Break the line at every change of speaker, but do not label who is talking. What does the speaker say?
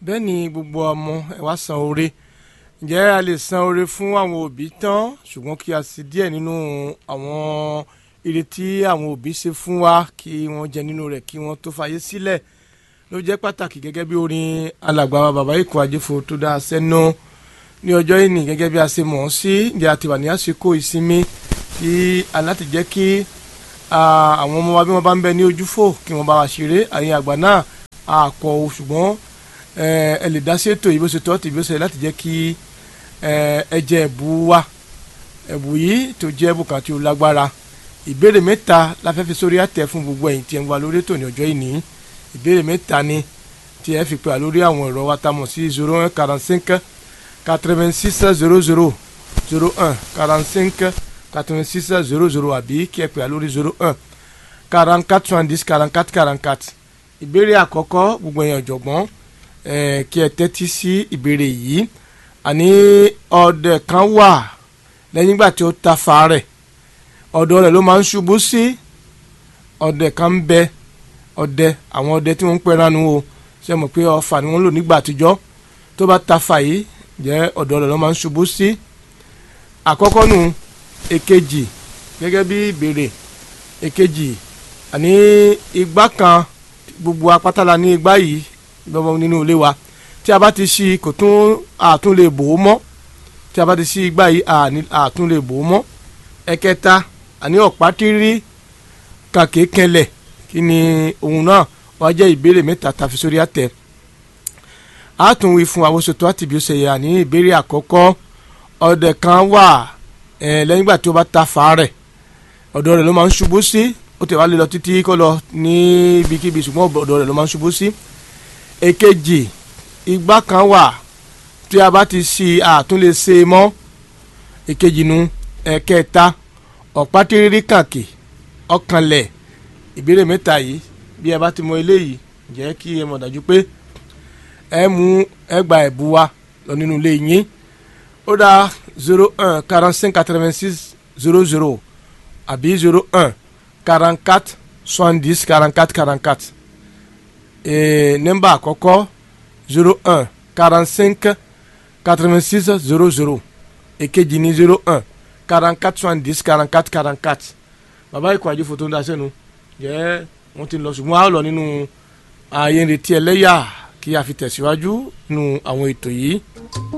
bẹ́ẹ̀ ni gbogbo ọmọ ẹ wá san oore ǹjẹ́ a lè san oore fún àwọn òbí tán ṣùgbọ́n kí a sì díẹ̀ nínú àwọn ìrètí àwọn òbí ṣe fún wa kí wọ́n jẹ nínú rẹ̀ kí wọ́n tó fàyè sílẹ̀ ló jẹ́ pàtàkì gẹ́gẹ́ bí orin alàgbà wa bàbá ikọ̀ àjẹfò tó dá a sẹ́nu ní ọjọ́ ìní gẹ́gẹ́ bí a ṣe mọ̀ ọ́n sí ǹjẹ́ a ti wà ní àsìkò ìsinmi kí aláti jẹ́ kí àwọn ọmọ wa bí wọ́n bá ń bẹ ní ojúfò kí wọ́n bá wa ṣeré àyìn àgbà náà àpọ̀ o ṣùgbọ́n ẹ lè dá sí ètò yìí bó ṣe tọ́ tì bó ṣe láti jẹ́ kí ẹ jẹ ẹ̀bù wa ẹ̀bù yìí tó jẹ́ ẹ̀bù kan tí ó lágbára ìbéèrè mẹ́ta la fẹ́ fi sórí àtẹ fún gbogbo ẹ̀yin tí ẹ ń wá lórí ètò ní ọjọ́ ìní ìbéèrè mẹ́ta ni tí ẹ fi pè á lórí àwọn ẹ̀rọ wa tá a mọ̀ sí zero one quarante cinq quatre vingt six zero zero zero un quarante cinq quatre vingt six zero zero àbí kí ẹ pè á lórí zero un quarante quatre soixante dix quarante quatre quarante quatre ìbéèrè àkọ́kọ́ gbogbo ẹ̀yin ọ̀jọ̀gbọ́n kí ẹ tẹ́tí sí ìbéèrè yìí àní ọdẹ kan wà lẹ́yìn ìgbà tí ó ta fa rẹ̀ ọ̀dọ̀ rẹ̀ ló máa ń ṣubú sí ọdẹ kan ń bẹ ọdẹ àwọn ọdẹ tí wọ́n ń pẹ́ranu o ṣe mọ̀ pé ọfà ni wọ́n lò nígbà àtijọ́ tó bá ta fa yìí jẹ́ ọ̀dọ̀ rẹ̀ ló máa ń ṣubú sí àkọ́kọ́ nù èkejì gẹ́gẹ́ bí ìbéèrè èkejì àní igbá kan gbogbo apátálà ní igbá yìí lọ́wọ́ nínú ilé wa tí a bá ti ṣí kò tún àtún lè bò ó mọ́ tí a bá ti ṣí igbá yìí àtún lè bò ó mọ́ ẹ̀kẹta àní ọ̀pá tírí kàké kẹlẹ̀ kí ni òun náà wàá jẹ́ ìbéèrè mẹ́ta tàfi sórí àtẹ a tún wí fún àwọn ṣètò àti bí ó ṣe yà ní ìbéèrè àkọ́kọ́ ọdẹ kan wà lẹ́yìn ìgbà tí ó bá ta fà rẹ̀ ọ̀dọ̀ rẹ̀ ló máa ń ṣubú sí ó tẹ̀ wá lè lọ títí kó lọ ní ibikíbi ṣùgbọ́n ọ̀dọ̀ rẹ̀ ló máa ń ṣubú sí èkejì igbá kan wà tí a bá ti ṣí àtún lè ṣe mọ́ èkejì nu ẹ̀kẹta ọ̀pá tírírí kàkì ọkànlẹ̀ ìbéèrè mẹ́ta yìí bí ẹ bá ti mọ eléyìí jẹ́ kí ẹ mọ̀ dájú pé ẹ mú ẹ gba ẹ̀bù wa lọ nínú ilé yín ó dá zero un quarante cinq quatre vingt six zero zero àbí zero un quarante quatre soixante dix quarante quatre quarante quatre nọ́mbà àkọ́kọ́ zero un quarante cinq quatre vingt six zero zero èkejì ní zero un quarante quatre soixante dix quarante quatre quarante quatre bàbá ikọ̀ àjò fòtò ń daṣẹ́ nu jẹ́ wọ́n ti lọ ṣùgbọ́n a ó lọ nínú ààyè ìrètí ẹlẹ́yà kí a fi tẹ̀síwájú nínú àwọn ètò yìí.